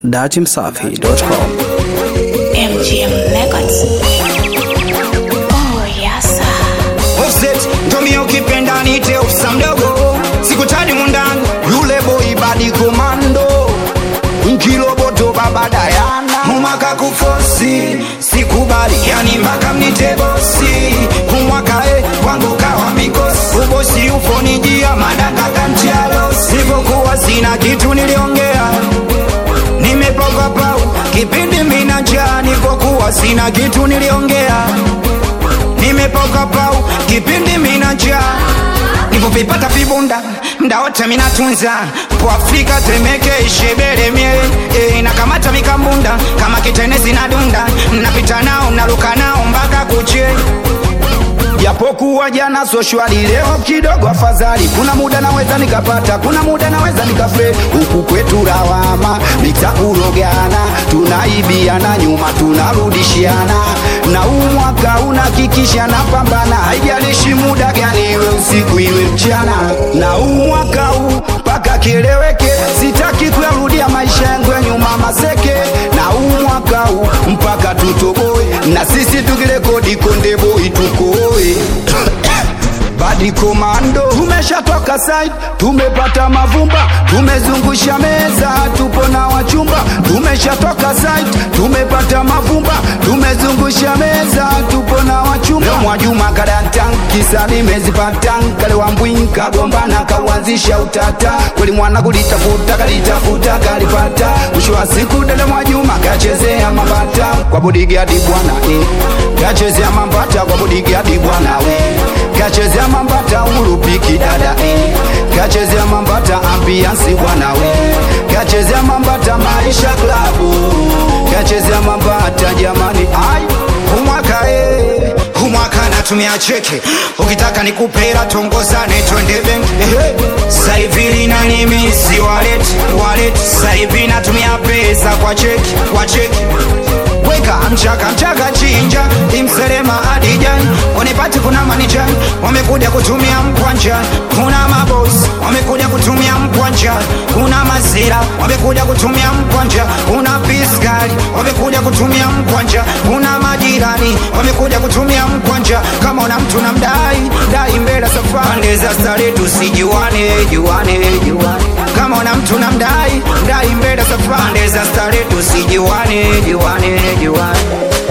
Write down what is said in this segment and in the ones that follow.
datimsafi.com. MGM Records. Oh, yes, sir. Offset Tommy ukipenda nite ofisa mdogo sikutani mundani yule boy badi komando nkiloboto baba Dayana umwaka kufosi sikubali yani mpaka mnite bosi umwaka e kwangu kawa mikosi ubosi ufonijia madaka kantialo sipokuwa sina kitu niliongea nimepoka pau kipindi mina njaa nikokuwa sina kitu niliongea nimepoka pau kipindi mina njaa nivovipata vibunda mda wote minatunza po afrika temeke ishebere mie e, nakamata mikambunda kama kitenezi na dunda napita nao naruka nao mpaka kuche japokuwa jana so shwari leo kidogo afadhali kuna muda naweza nikapata kuna muda naweza nikafe huku kwetu lawama nitakurogana tunaibiana nyuma tunarudishiana na huu mwaka unakikisha na pambana haijalishi muda gani iwe usiku iwe mchana na huu mwaka huu mpaka kieleweke sitaki kuyarudia maisha yangu ya nyuma maseke na huu mwaka huu mpaka tutoboe na sisi tukirekodi konde boy tukoe badi komando tumeshatoka side tumepata mavumba tumezungusha meza tupo na wachumba tumeshatoka side tumepata mavumba tumezungusha meza tupo na wachumba leo mwajuma kadantan kisa nimezipatan kale wambwinka gombana kauanzisha utata kweli mwana kulitafuta kalitafuta kalipata mwisho wa siku dada mwajuma kachezea mambata kwa bodigadi bwana eh. kachezea mambata kwa bodigadi bwana we kachezea mambata urupiki dada eh. kachezea mambata ambiansi bwana we kachezea mambata maisha klabu kachezea mambata jamani ai umwaka eh. umwaka natumia cheke ukitaka nikupera tongozane twende benki eh. saivili na nimisi walet walet saivi natumia pesa kwa cheki kwa cheki weka mchaka mchaka chinja imselema adijani unipati kuna manijani wamekuja kutumia mkwanja kuna mabos wamekuja kutumia mkwanja kuna mazira wamekuja kutumia mkwanja kuna piskali wamekuja kutumia mkwanja kuna majirani wamekuja kutumia mkwanja kama una mtu na mdai dai mbele safari pande za stare tusijuane juane juane kama una mtu na mdai dai mbele safari pande za stare tusijuane juane juane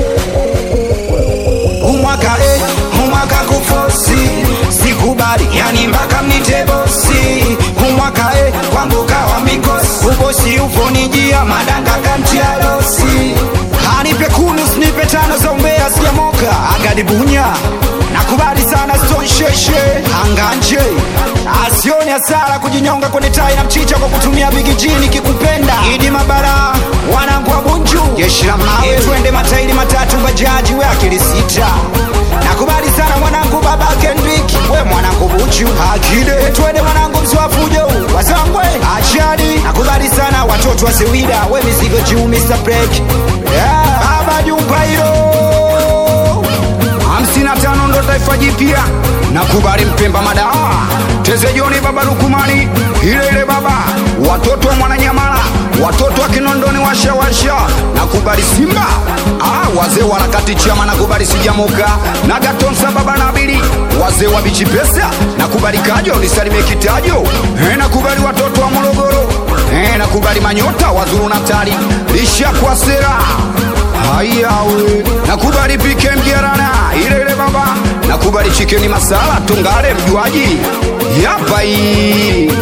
umwaka eh, umwaka kufosi sikubali yani mpaka mnite bosi umwaka eh, kwangu kawa mikosi ubosi ufonijia madanga kantialosi anipe kunu snipe tano za umbea sijamoka agadibunya nakubali sana stonsheshe anganje asioni hasara kujinyonga kwenye tai na mchicha kwa kutumia bigijini kikupenda idi mabara wanangu wa bunju jeshi la mawe twende matairi matatu bajaji we akili sita nakubali sana mwanangu baba kendrik we mwanangu buchu akide twende mwanangu mswafujo wasangwe achadi nakubali sana watoto wa sewida we mizigo juu mr break yeah. baba jumba hilo hamsini na tano ndo taifa jipya nakubali mpemba madawa tezejoni baba lukumani ile ile baba watoto wa mwananyamala watoto wa kinondoni washawasha nakubali simba ah, wazee wa harakati chama nakubali sijamoka na gatonsa baba nabili wazee wa bichi pesa nakubali kajo nisalimie kitajo eh, nakubali watoto wa morogoro eh, nakubali manyota wazuru natali lisha kwa sera hayawe nakubali pike mgerana ile ile baba nakubali chikeni masala tungale mjuaji yapa hii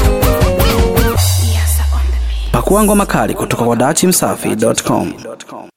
Pakua ngoma kali kutoka kwa datimsafi.com.